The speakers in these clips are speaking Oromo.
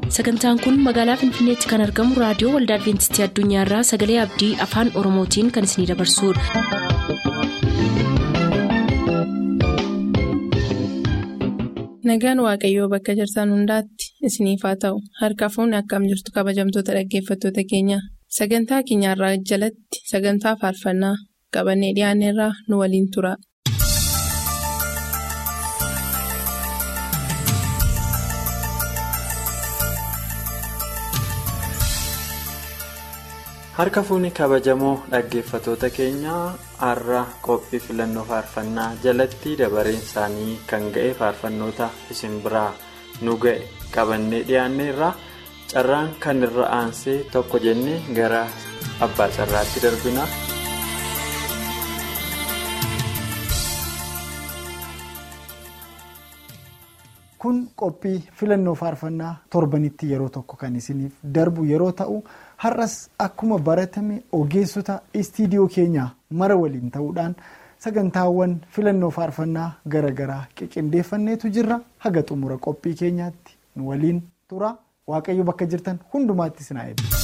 sagantaan kun magaalaa finfinneetti kan argamu raadiyoo waldaa adventistii addunyaarraa sagalee abdii afaan oromootiin kan isinidabarsudha. nagaan waaqayyoo bakka jirtan hundaatti isiniif haa ta'u harka fuunni akkam jirtu kabajamtoota dhaggeeffattoota keenya sagantaa keenyarraa jalatti sagantaa faarfannaa qabannee dhiyaanneerraa nu waliin tura. harka fuunni kabajamoo dhaggeeffatoota keenyaa har'a qophii filannoo faarfannaa jalatti dabareen isaanii kan ga'e faarfannoota isin biraa nu ga'e qabannee dhiyaanneerra carraan kan irra aansee tokko jennee gara abbaa carraatti darbina. kun qophii filannoo faarfannaa torbanitti yeroo tokko kan isiniif darbu yeroo ta'u. har'as akkuma baratame ogeessota istiidiyoo keenyaa mara waliin ta'uudhaan sagantaawwan filannoo faarfannaa garaagaraa qiqindeeffanneetu jirra haga xumura qophii keenyaatti nu waliin tura waaqayyo bakka jirtan hundumaatti isin haa eebbisu.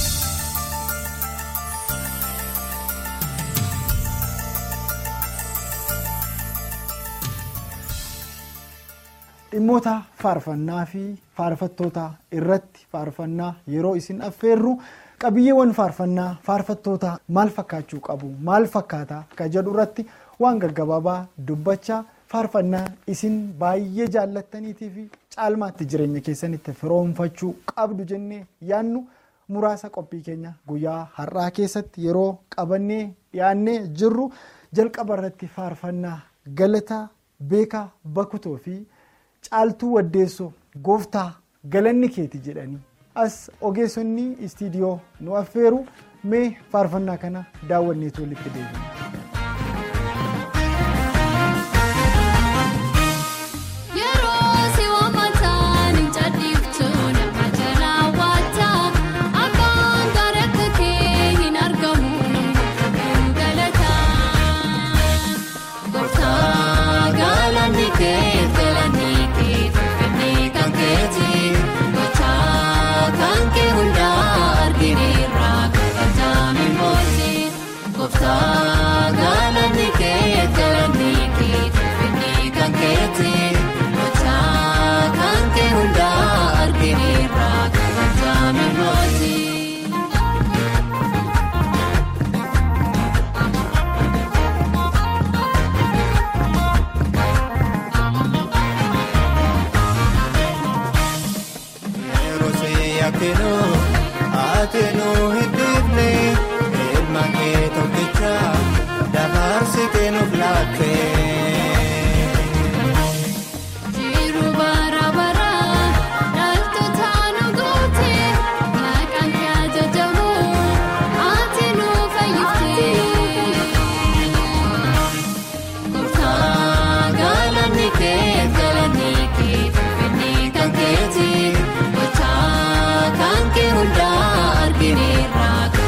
dhimmoota faarfannaa fi faarfattoota irratti faarfannaa yeroo isin affeerru. qabiyyeewwan faarfannaa faarfattoota maal fakkaachuu qabu maal fakkaata ka jedhu irratti waan gaggabaabaa dubbachaa faarfannaa isin baay'ee jaallattaniitii fi caalmaatti jireenya keessanitti firoomfachuu qabdu jennee yaannu muraasa qophii keenya guyyaa har'aa keessatti yeroo qabannee dhiyaannee jirru jalqaba irratti faarfannaa galataa beekaa bakutoo fi caaltuu waddeessoo gooftaa galanni keeti jedhanii. as ogeessonni istiidiyoo nu affeeru mee faarfannaa kana daawwanneetu walitti deebiin. Galanni kee galanni kee finfinnee kan keeti gochaa kan kee hundaa argineerra kabajame mooti. Yeroo see akkenoo ateenoo hidhiifne. Ilmaangee tokkicha dabarsitee nuuf laakkee. Jiru bara bara dhaltoota nu goote maqaan kee ajajamu ati nu fayyifte. Gooftaa galanni kee galanni kee finfinnee kan keeti gochaa kan kee hundaa argineerra.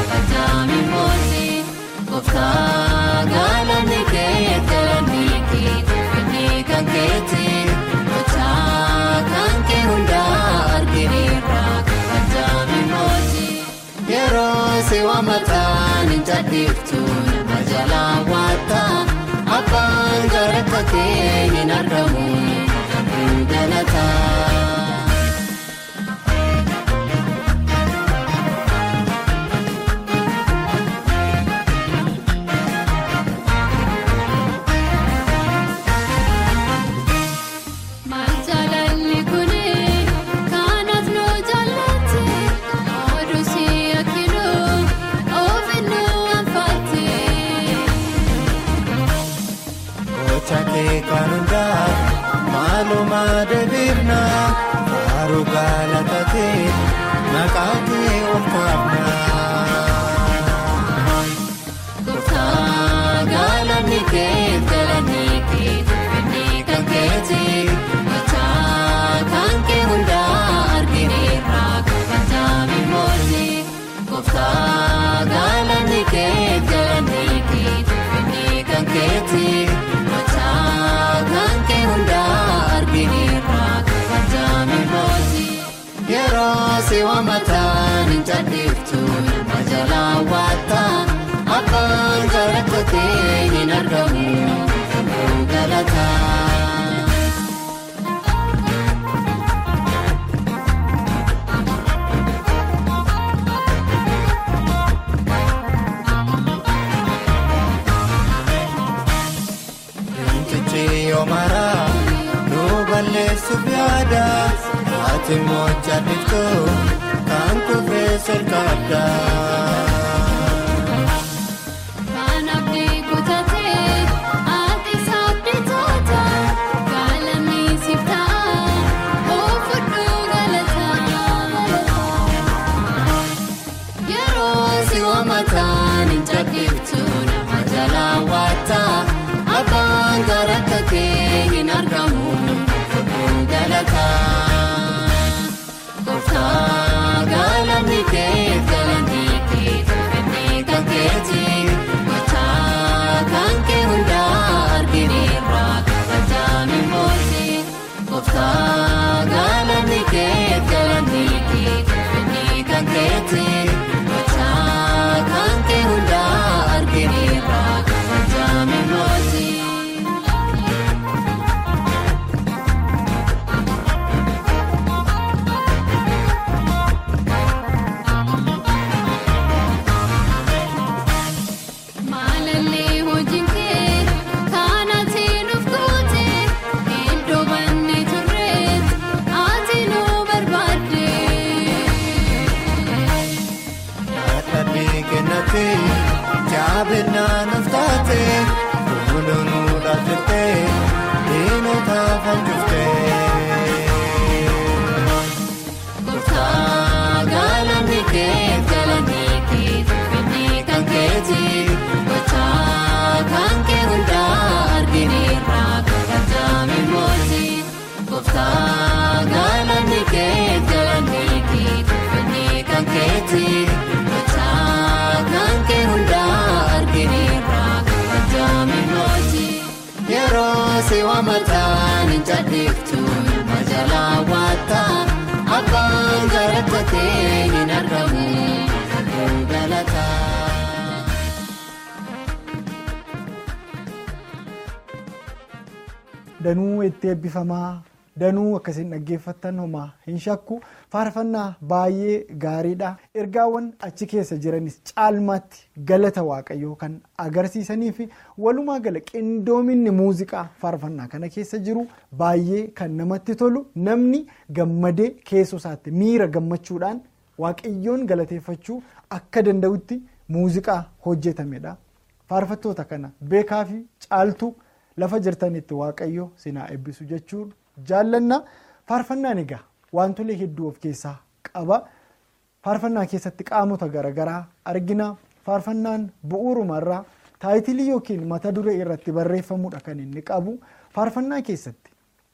Gooftaa galanni kee galanni kee finfinnee kan keeti gochaa kan kee hundaa argineerra kabajame mooti. Yeroo si waamataan hin jaddeeftu nama jalaa waata abbaan gara kee hin argamu hin galataa. Kan hundaa maaluma deebiirna faaruu galatatee maqaa kee ol kaafna. Gooftaa galanni kee galanni kee finfinnee kan keeti gochaa kan kee hundaa argineerra kabajame mooti. Gooftaa galanni kee galanni kee finfinnee kan keeti. Kan kee hundaa argineerra kabajame mooti. Yeroo si waamataan hin jaldeeftu ilma jalaa waataa abbaan garatatee hin argamu galataa. Yoomara nu balleessuuf yaada ati mocha dhiftoo kan kufee solkaadda. Kan abdii kutatee ati saaphi toota gaalanni siiftaa oofudhuu galataa. Yeroo si waamataan hin jaldeeftu nama jalaa waataa abbaan garatatee hin argamu galataa. Kooftaa gaalanni kee galanni kee finfinnee kan keeti gochaa kan kee hundaa argineerra kabajaan mooti. Kooftaa gaalanni kee galanni kee finfinnee kan keeti gochaa kan kee hundaa argineerra kabajaan mooti. Maalallee hojiin kee kan ati nuuf goote iddoo banne turreet ati nu barbaadde. Dhaabbii kennate jaabinaan of taate fuulonuu dhaabbate diinota fanjufte. Kooftaa gaalanni kee galanni kee finfinnee kan keeti gochaa kan kee hundaa argineerra kabajaan mooti. Kooftaa gaalanni kee galanni kee finfinnee kan keeti gochaa kan kee hundaa argineerra kabajaan mooti. Yeroo si waamataan hin jaldeeftu ilma jalaa waataa abbaan garatatee hin argamu galataa. danuu itti eebbifamaa danuu akkasiin dhaggeeffattan homaa hin shakku faarfannaa baay'ee gaariidha ergaawwan achi keessa jiranis caalmaatti galata waaqayyoo kan agarsiisanii fi walumaa gala qindoominni muuziqaa faarfannaa kana keessa jiru baay'ee kan namatti tolu namni gammadee keessoo isaatti miira gammachuudhaan waaqayyoon galateeffachuu akka danda'utti muuziqaa hojjetamedha faarfattoota kana beekaa fi caaltuu. lafa jirtanitti waaqayyo sinaa eebbisu jechuun jaallanna faarfannaan egaa wantolee hedduu of keessaa qaba faarfannaa keessatti qaamota garaagaraa argina faarfannaan bu'uurumarraa taayitilii yookiin mata duree irratti barreeffamudha kan inni qabu faarfannaa keessatti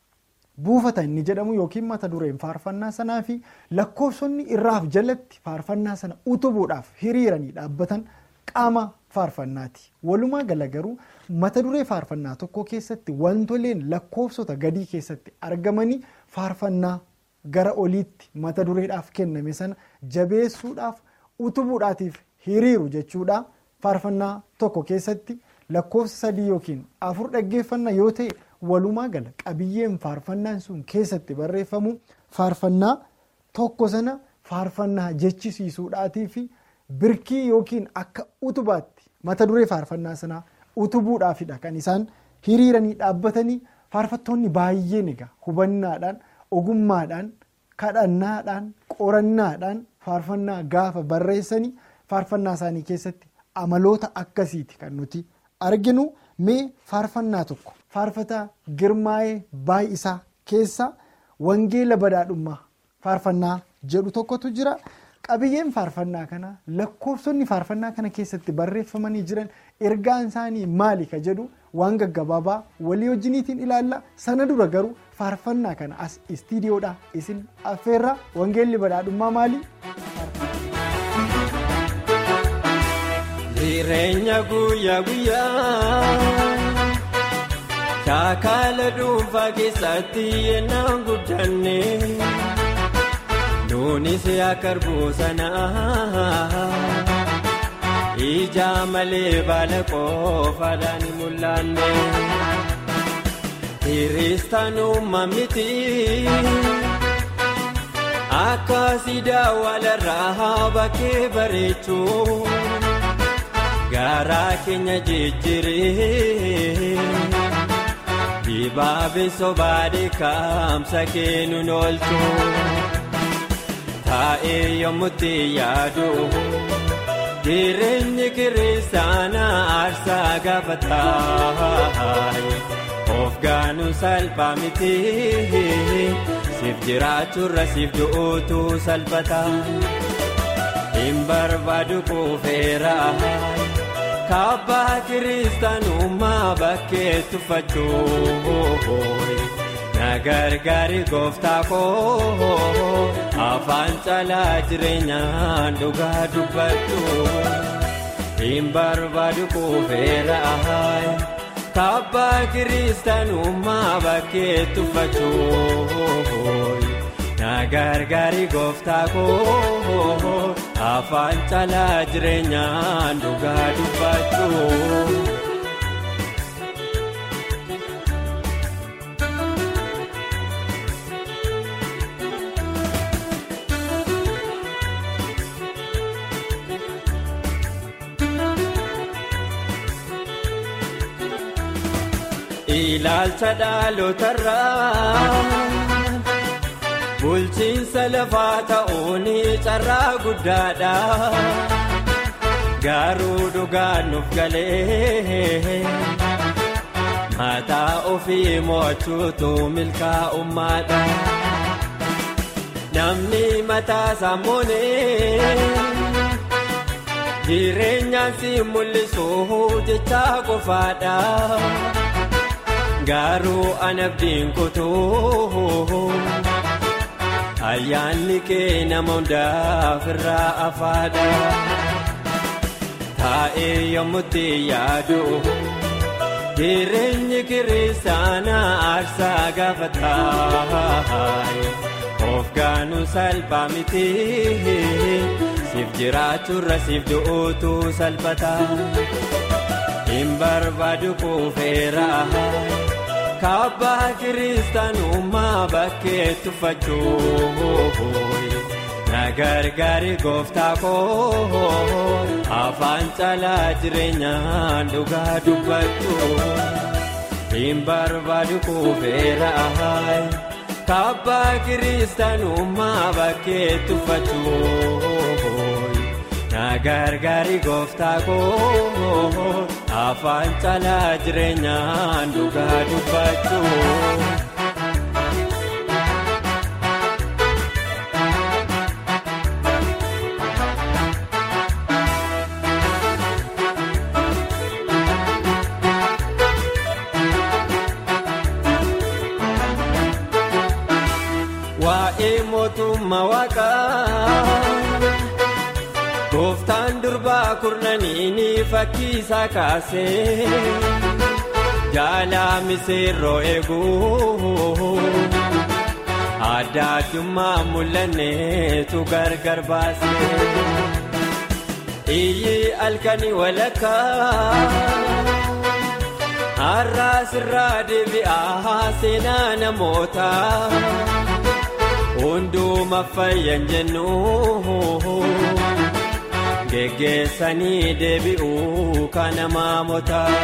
buufata inni jedhamu yookiin mata dureen faarfannaa sanaa fi lakkoofsonni irraaf jalatti faarfannaa sana utubuudhaaf hiriiranii dhaabbatan qaama faarfannaati walumaa gala garuu mata duree faarfannaa tokko keessatti wantoleen lakkoofsota gadii keessatti argamanii faarfannaa gara oliitti mata dureedhaaf kenname sana jabeessuudhaaf utubuudhaatiif hiriiru jechuudha faarfannaa tokko keessatti lakkoofsa sadii yookiin afur dhaggeeffannaa yoo ta'e walumaa gala qabiyyeen faarfannaan sun keessatti barreeffamu faarfannaa tokko sana faarfannaa jechisiisuudhaatii fi birkii yookiin akka utubaatti mata duree faarfannaa sanaa utubuudhaafidha kan isaan hiriiranii dhaabbatanii faarfattoonni baay'een egaa hubannaadhaan ogummaadhaan kadhannaadhaan qorannaadhaan faarfannaa gaafa barreessanii faarfannaa isaanii keessatti amaloota akkasiiti kan nuti arginu mee faarfannaa tokko faarfataa girmaa'ee baay'isaa keessa wangeela badhaadhummaa faarfannaa jedhu tokkotu jira. qabiyyeen faarfannaa kana lakkoofsonni faarfannaa kana keessatti barreeffamanii jiran ergaan isaanii maali ka jedhu waan gaggabaabaa walii wajjiniitiin ilaalla sana dura garuu faarfannaa kana as istiidiyoodha isin affeerra wangeelli badhaadhummaa maali. Jireenya guyyaa guyyaa shaakala dhuunfaa keessatti yennaan guddanne. Nuuni kunis akka sanaa ija malee baala qofaadhaan hin mul'anne kiristaanummaa miti akka siidaa walarraa bakkee bareechuu garaa keenya jijjiiree. Dibaabee sobaadhee kaamsa kennuun oolchu taa'ee yommutti yaadu jireenyi kiristaanaa aarsaa gaafataa of gaanu salphaa miti siif jiraachuurra siif du'uutu salphata hin barbaadu kuufeera. Kabbaa kiristaanummaa bakkee tuffachuun na gargaari gooftaa koo afaan caalaa jireenyaan dhugaa dubbadhu hin barbaadu kuufeera kabbaa kiristaanummaa bakkee tuffachuun na gargaari gooftaa koo. afaan caalaa jireenyaan dhugaa dubbachuu. Ilaalcha dhalotarraa. Bulchiinsa lafaa ta'uun carraa guddaadha. Garuu dhugaan nuuf galee mataa ofii mo'achuutu milkaa'ummaadha. Namni mataa sammuunee jireenyaan si mul'isu jecha qofaadha. Garuu anabdiin kutuu. Ayyaanni kee nama hundaaf irraa afaadha. Taa'ee yommutti yaadu jireenyi kiristaanaa aarsaa gaafataa of gaanu salphaa miti siif jiraachuurra siif du'uutu salphata hin barbaadu kuufeera. Kabbaa kiristaanummaa bakkee tuffachuun na gargaari gooftaa koo afaan caalaa jireenyaan dhugaa dubbadhu hin barbaadu kuufeera kabbaa kiristaanummaa bakkee tuffachuun na gargaari gooftaa koo. afaan caalaa jireenyaan dhugaa dubbachuu. Waa'ee mootummaa waaqaa. Gooftaan durbaa kurnaniini fakkii isaa kaasee jaalaa miseerroo eeguu addaattummaa mul'anneetu gargar baasee iyyi halkanii walakkaa har'aa sirraa deebi'aa seenaa namootaa hunduuma fayyan jennu. geggeessanii deebi'uu kana maamotaa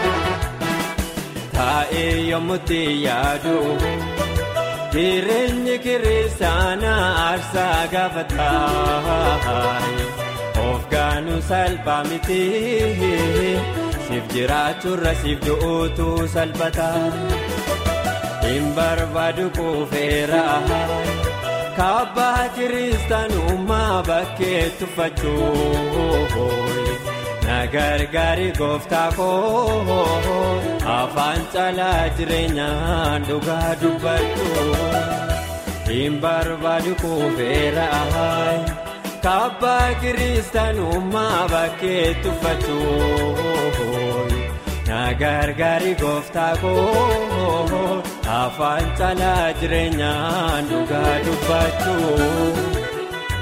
taa'ee yommutti yaadu jireenyi kiristaanaa aarsaa gaafataa of gaanu salphaa miti siif jiraachuurra siif du'uutu salphata hin barbaadu kuufeera. Kabbaa kiristaanummaa bakkee tuffachuun na gargaari gooftaa koo afaan caalaa jireenyaan dhugaa dubbadhu hin barbaadu kuufeera kabbaa kiristaanummaa bakkee tuffachuun na gargaari gooftaa koo. afaan caalaa jireenyaan dhugaa dubbachuu.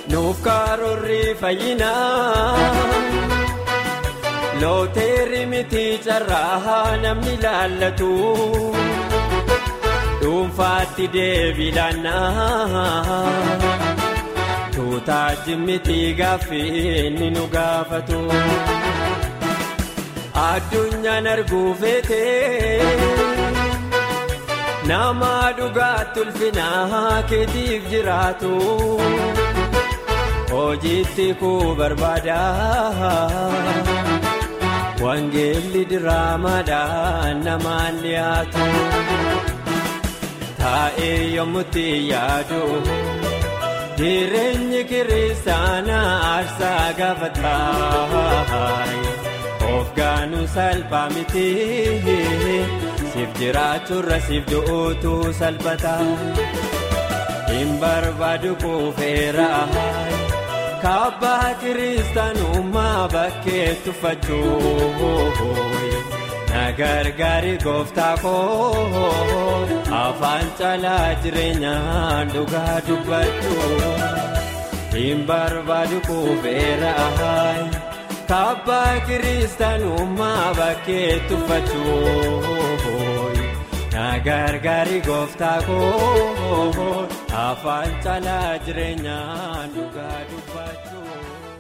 nuuf karoorri fayyinaa looteerri miti carraa namni laallatu dhuunfaatti deebii laannaa tuutaa jimmiti gaaffii nu gaafatu addunyaan arguu feetee. nama dhugaatti ulfinaa keetiif jiraatu hojiitti kuu barbaada wangeelli diraamaadhaan namaan dhiyaatu taa'ee yommutti yaadu jireenyi kiristaanaa aarsaa gaafataa of gaanu salphaa miti. siif jiraachuurra siif du'uutu salphata hin barbaadu kuufeera kaabbaa kiristaanummaa bakkee tuffachuu na gargaari gooftaa koo afaan caalaa jireenyaan dhugaa dubbachuu hin barbaadu kuufeera. Kaabbaa kiristaanummaa bakkee tuffachuu na gargaari gooftaa koo afaan caalaa jireenyaan dhugaa dubbachuu.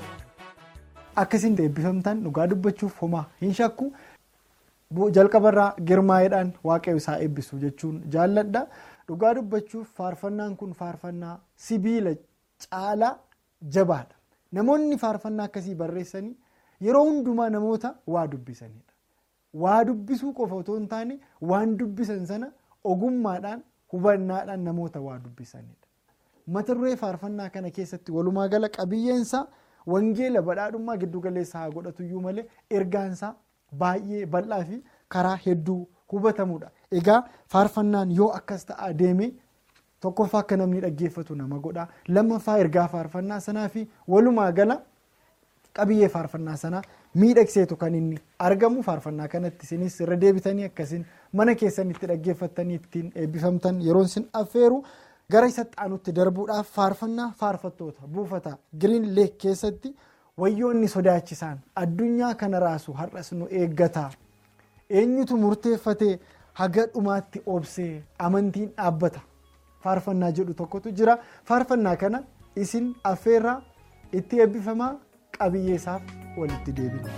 Akkasiin eebbifamtaan dhugaa dubbachuuf homaa hin shakku jalqabarraa girmaa'eedhaan waaqayyo isaa eebbisu jechuun jaalladha. Dhugaa dubbachuuf faarfannaan kun faarfannaa sibiila caalaa jabaadha. Namoonni faarfannaa akkasii barreessanii. Yeroo hundumaa namoota waa dubbisanidha. Waa dubbisuu qofa otoo hin taane waan dubbisan sana ogummaadhaan hubannaadhaan namoota waa dubbisanidha. Mata duree faarfannaa kana keessatti walumaa gala qabiyyeensaa wangeela badhaadhummaa giddugaleessaa haa godhatuyyuu malee ergaansaa baay'ee bal'aa fi karaa hedduu hubatamudha. Egaa faarfannaan yoo akkas ta'aa deeme tokkoffaa akka namni dhaggeeffatu nama godha. Lammaffaa ergaa faarfannaa sanaa fi walumaa gala. qabiyyee faarfannaa sanaa miidhagseetu kan inni argamu faarfannaa kanatti isinis irra deebitanii akkasiin mana keessanitti dhaggeeffattanii ittiin eebbifamtan yeroon isin affeeru gara isa xaanutti darbuudhaaf faarfannaa faarfattoota buufata giriin leek keessatti wayyoonni sodaachisaan addunyaa kana raasu har'as nu eeggataa eenyutu murteeffatee haga dhumaatti obsee amantiin dhaabbata faarfannaa jedhu tokkotu jira faarfannaa kana isin affeerraa itti eebbifamaa. qabiyyee isaaf walitti deebina.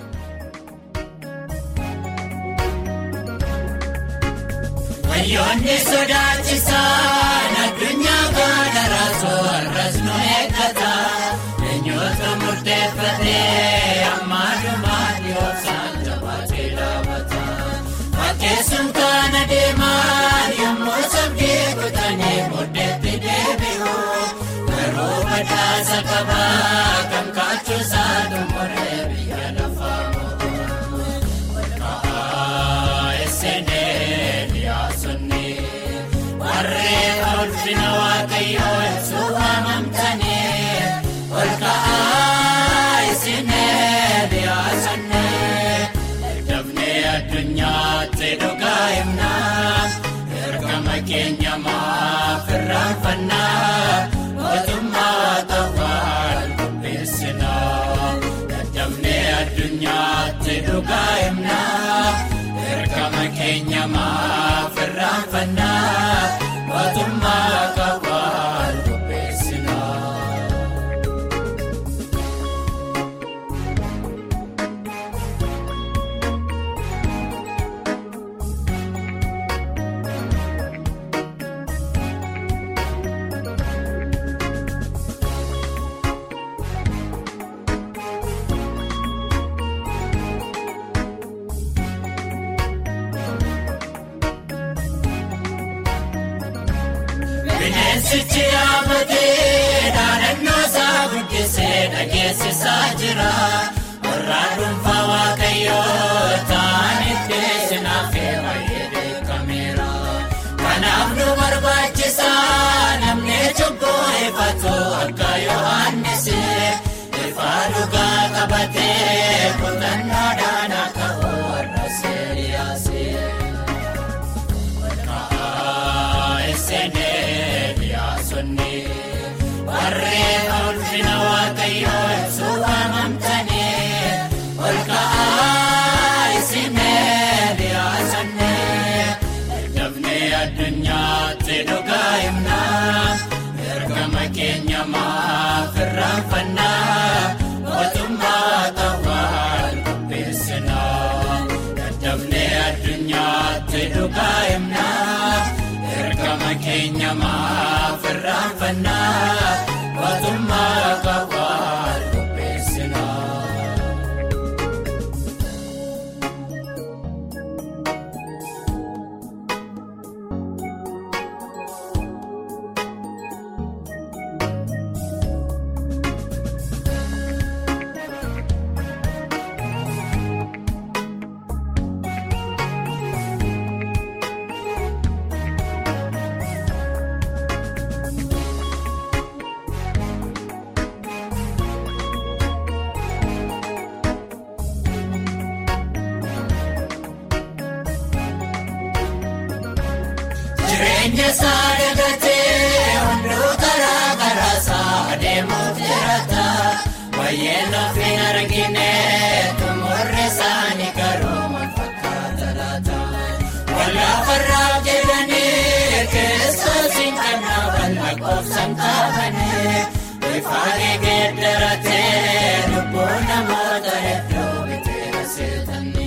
Wayyoonni sodaachisaan addunyaa kana raasuu har'as nu eeggata. Eenyuutu murteeffatee amma dhumaatti obsaan jabaatee dhaabata. Fakkeessuun kana deemaan yommuu sabdii kutanii muddeetti deebi'u. Garuu badhaasa qabaa kan kaachuusaa dumuree biyya lafaa mootummaa. Walqaa'aa eessinee dhiyaasonni warreen ulfina waaqayyoo ibsuu waamamtanii. Walqaa'aa eessinee dhiyaasonni dafnee addunyaatti dhugaa himnaa. Ergama keenya maaf irraanfannaa. Mootummaa tawwaan qopheessinaa dadhabnee addunyaatti dhugaa himnaa ergama keenya maaf irraanfannaa mootummaa tawwaan qopheessinaa. Bineensichi yaabatee dhaadannoo isaa guddisee dhageessisaa jira. Warraan dhuunfaa waaqayyoo ta'aniif deessinaaf baay'ee beekameera. Kanaaf nu barbaachisa namni cubbuu ifatu akka Yohaannis ifa dhugaa qabatee kutannoodhaan akka warra seeriyaasee. Eessenee dhiyaasonni warreen ulfi ulfina waaqayyoo ibsuu waamamtanii ol ka'aa isinee dhiyaasannee dafnee addunyaatti dhugaa himnaa ergama keenya maaf irraanfannaa mootummaa tawwaan qopheessinaa dafnee addunyaatti dhugaa himnaa ergama keenya maaf irraanfannaa mootummaa tawwaan qopheessinaa. Jireenya isaa dagatee hunduu karaa karaa isaa deemuuf jiraata. Baay'ee lafa hin argine tumurri isaanii garuu maal fakkaata laata. Walaafarraa jedhanii keessas hin kannaa wal lakkoofsan kaafanii. Ifaanii geeddaratee lubbuu namoota hedduu bitee seetanii.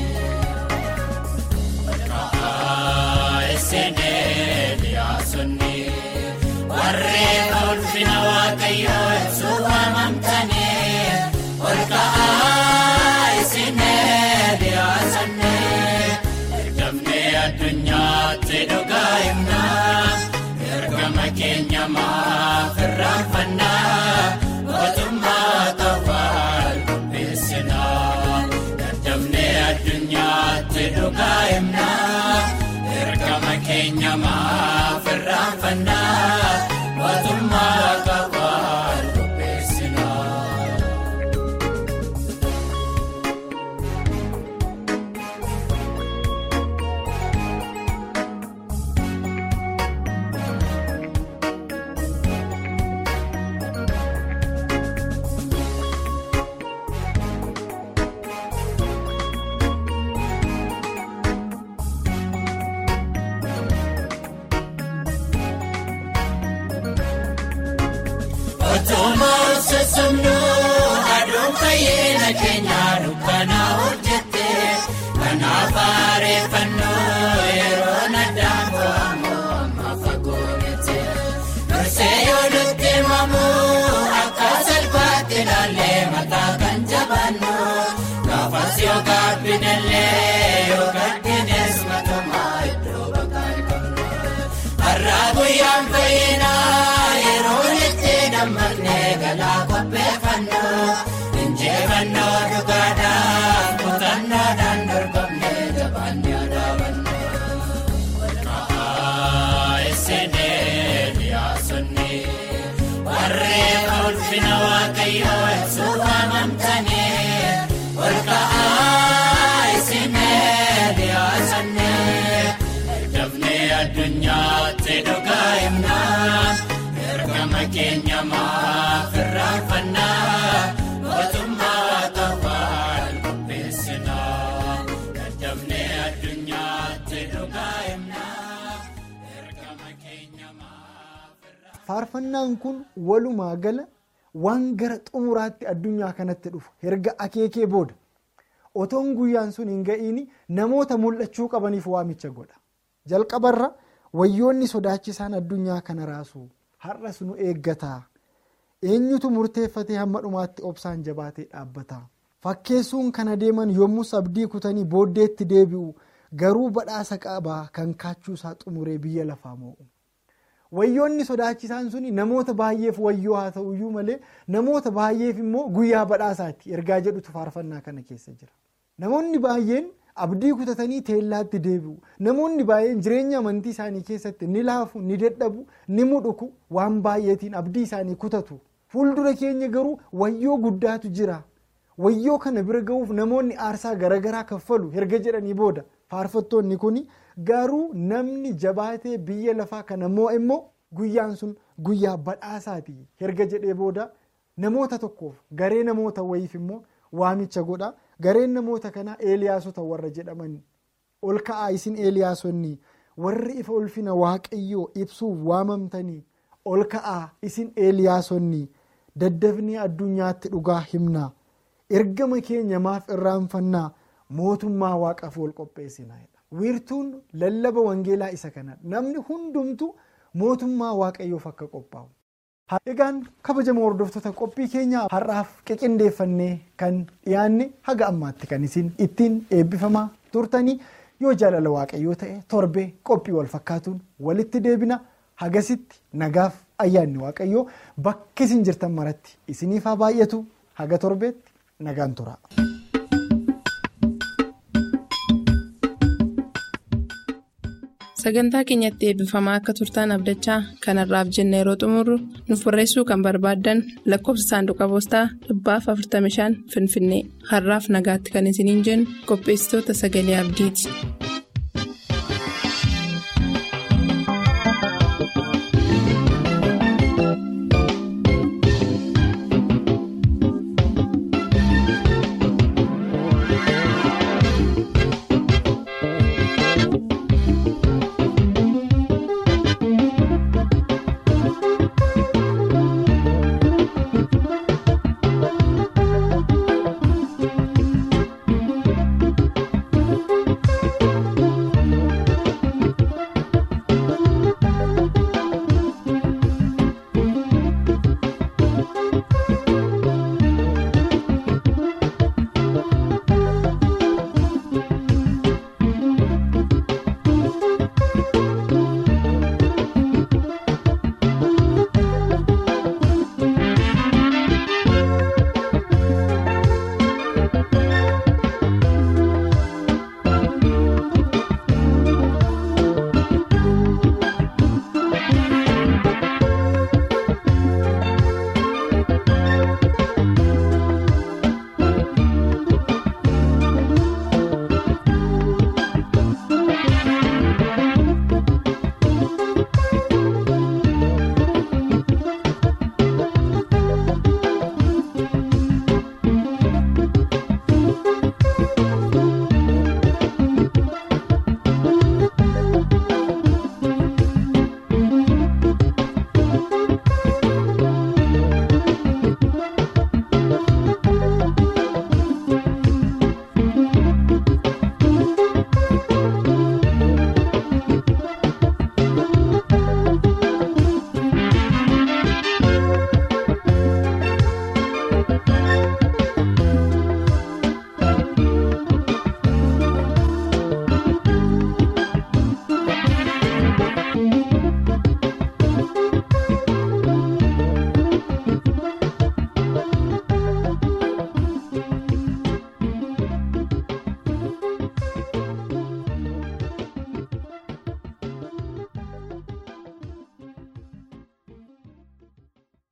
Isinee dhiyaasonni warreen ulfina waaqayyoo ibsuu waamamtanii ol ka'aa isinee dhiyaasannee ergamnee addunyaatti dhugaa himnaa ergama keenya maaf irraanfannaa mootummaa tawwaan qopheessinaa dadhabnee addunyaatti dhugaa himnaa. ergama keenya maaf irraanfannaa mootummaa tawwaan qopheessinaa. Otuma sassamnuu aduun fayyina keenyaa dukkanaa hojjette kanaaf aareeffannoo yeroo naddaan bo'amu amma fagoo gete dursee yoo nutti himamu akka salphaatti ilaallee mataa kan jabaannu gaafas yoo gaabbinallee yoo gaddines matumaa iddoo bakka hin qabnu har'aa guyyaan fayyinaa yeroo itti dammaqnee galaa qopheeffannoo injifannoo dhugaadhaan kutannoodhaan dorgomnee jabaannee adaabannoo walqa'aa isinee dhiyaasonni warreen ulfina waaqayyoo ibsuu waamamtanii walqa'aa isinee dhiyaasannee dafnee addunyaatti dhugaa himnaa ergama keenya maaf irraanfannaa mootummaa tawwaan qopheessinaa dafnee addunyaatti dhugaa himnaa ergama keenya maaf faarfannaan kun walumaa gala waan gara xumuraatti addunyaa kanatti dhufu erga akeekee booda otoon guyyaan sun hin ga'iin namoota mul'achuu qabaniif waamicha godha jalqabarra wayyoonni sodaachisaan addunyaa kana raasu har'as nu eeggataa eenyutu murteeffatee hamma dhumaatti obsaan jabaatee dhaabbata fakkeessuun kana deeman yommus abdii kutanii booddeetti deebi'u garuu badhaasa qabaa kan kaachuusaa xumuree biyya lafaa moo'u. wayyoonni sodaachisaan suni namoota baay'eef wayyoo haa ta'uyyuu malee namoota baay'eef immoo guyyaa badhaasaatti ergaa jedhutu faarfannaa kana keessa jira namoonni baay'een abdii kutatanii teellaatti deebi'u namoonni baay'een jireenya amantii isaanii keessatti ni laafu ni dadhabu ni mudhuku waan baay'eetiin abdii isaanii kutatu fuuldura keenya garuu wayyoo guddaatu jira wayyoo kana bira ga'uuf namoonni aarsaa garaagaraa kaffalu erga jedhanii booda faarfattoonni kun garuu namni jabaatee biyya lafaa kana immoo immoo guyyaan sun guyyaa badhaasaati erga jedhee booda namoota tokkoof garee namoota wayiif immoo waamicha godha gareen namoota kanaa eeliyaasota warra jedhaman ol ka'aa isin eeliyaasonni warri ifa ulfina waaqayyoo ibsuuf waamamtanii ol ka'aa isin eeliyaasonni daddafnii addunyaatti dhugaa himnaa ergama keenya maaf irraanfannaa mootummaa waaqaaf wal qopheessinaa wiirtuun lallaba wangeelaa isa kana namni hundumtu mootummaa waaqayyoof akka qophaa'u. Egaan kabajamoo hordoftoota qophii keenya har'aaf qiqindeeffannee kan dhiyaanne haga ammaatti kan isin ittiin eebbifamaa turtanii yoo jaalala waaqayyoo ta'e torbee qophii wal fakkaatuun walitti deebina hagasitti nagaaf ayyaanni waaqayyoo bakki isin jirtan maratti isiniif haa baay'atu haga torbeetti nagaan tura. sagantaa keenyatti eebbifamaa akka turtaan abdachaa kanarraaf jenna yeroo xumurru nuuf barreessuu kan barbaaddan lakkoofsa saanduqa poostaa dhibbaaf 45 finfinnee har'aaf nagaatti kan isiniin jennu qopheessitoota sagalee abdiiti.